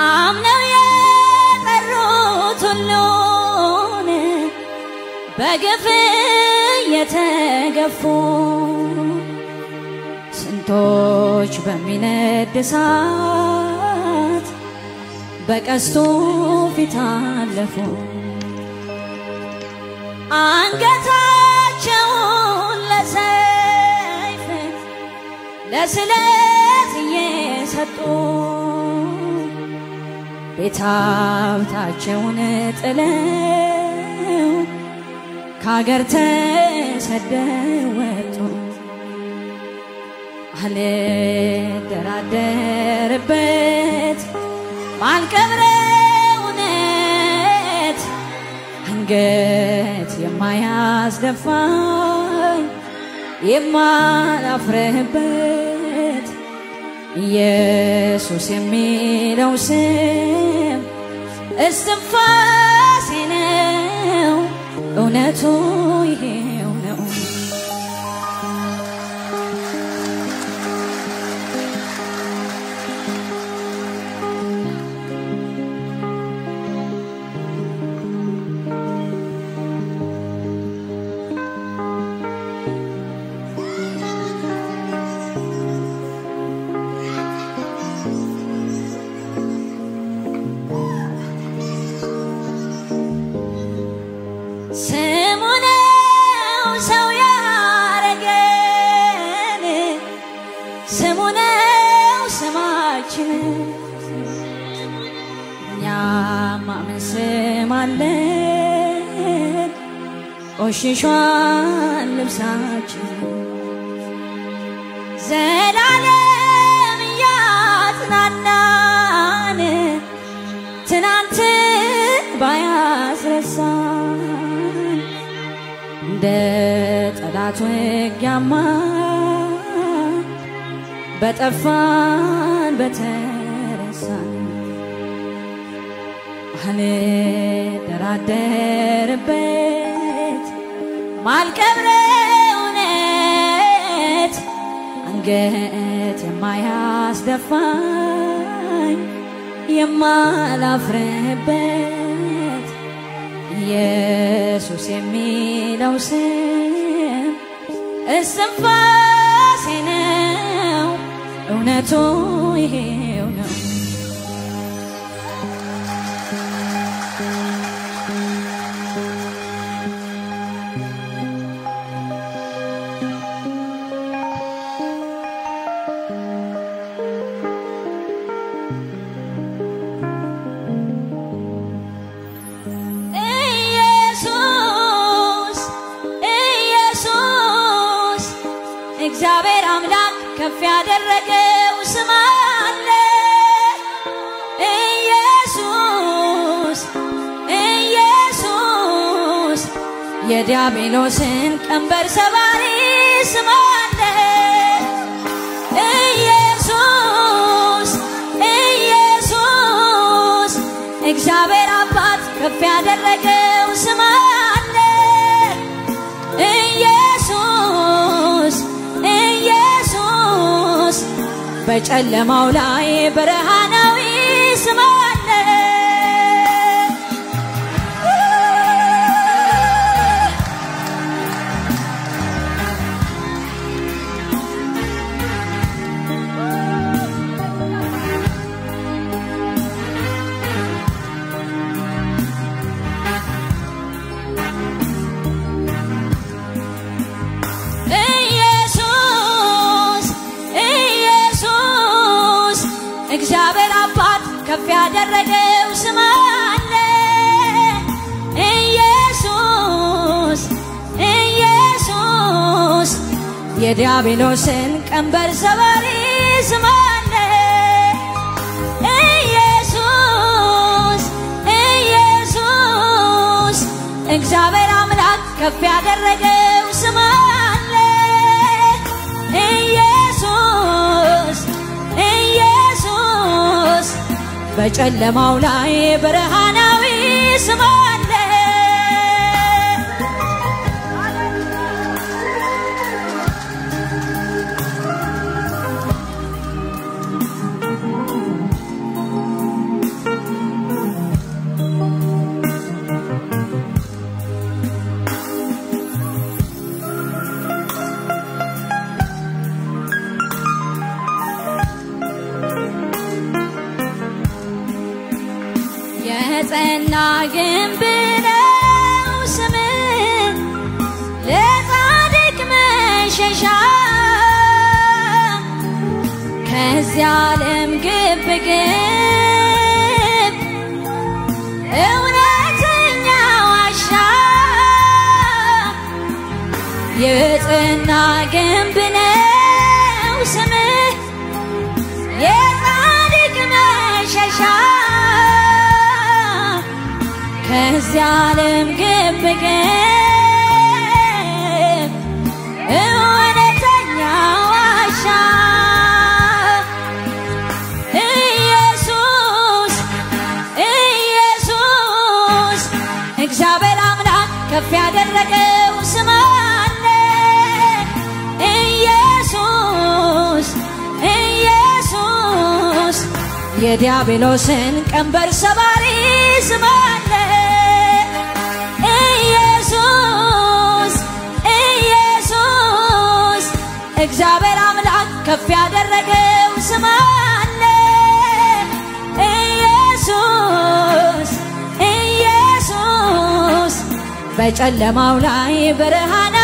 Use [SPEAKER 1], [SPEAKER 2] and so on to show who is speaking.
[SPEAKER 1] አምነው የጠሩት ሁሉን በግፍ የተገፉ ስንቶች በሚነድ እሳት በቀስቱ ፊት አለፉ። አንገታቸውን ለሰይፍ ለስለት እየሰጡ ቤት ሀብታቸውን ጥለው ከሀገር ተሰደው ወጡ። አልደራደርበት ማልቀብረው እውነት አንገት የማያስደፋኝ የማላፍርበት ኢየሱስ የሚለው ስም እስትንፋሴ ነው፣ እውነቱ ይሄው ነው። ስሙ ነው ሰው ያረገን፣ ስሙ ነው ስማችን። እኛማ ምን ስም አለን? ቆሽሿን ልብሳችን ዘላለም እያጽናናን ትናንት ባያስረሳን እንደ ጠላት ውጊያማ በጠፋን በተረሳን አልደራደርበት ማልቀብረው እውነት አንገት የማያስደፋኝ የማላፍርበት ኢየሱስ የሚለው ስም እስትንፋሴ ነው፣ እውነቱ ይሄው ነው። ኢየሱስ ኢየሱስ እግዚአብሔር አምላክ ከፍ ያደረገው ስም አለ። ኢየሱስ ኢየሱስ የዲያብሎስን ቀንበር ሰባሪ ስም አለ። ኢየሱስ ኢየሱስ እግዚአብሔር አባት ከፍ ያደረገው ስም አለ። ኢየሱስ ኢየሱስ በጨለማው ላይ ብርሃናዊ ስም አለ። ኢየሱስ ኢየሱስ እግዚአብሔር አባት ከፍ ያደረገው ስም አለ። ኢየሱስ ኢየሱስ የዲያብሎስን ቀንበር ሰባሪ ስም አለ። ኢየሱስ ኢየሱስ እግዚአብሔር አምላክ ከፍ ያደረገው ስም አለ። ኢየሱስ ኢየሱስ በጨለማው ላይ ብርሃናዊ ስም አለ። የጸና ግንብ ነው ስምህ ለጻድቅ መሸሻ ከዚህ ዓለም ግብ ግብ እውነተኛ ዋሻ የጽና ግንብ ነው ስምህ የጻድቅ መሸሻ ከዚህ ዓለም ግብ ግብ እውነተኛ ዋሻ ኢየሱስ ኢየሱስ እግዚአብሔር አምላክ ከፍ ያደረገው ስም አለ ኢየሱስ ኢየሱስ የዲያብሎስን ቀንበር ሰባሪ ስም አለ ኢየሱስ ኢየሱስ እግዚአብሔር አምላክ ከፍ ያደረገው ስም አለ ኢየሱስ ኢየሱስ በጨለማው ላይ ብርሃን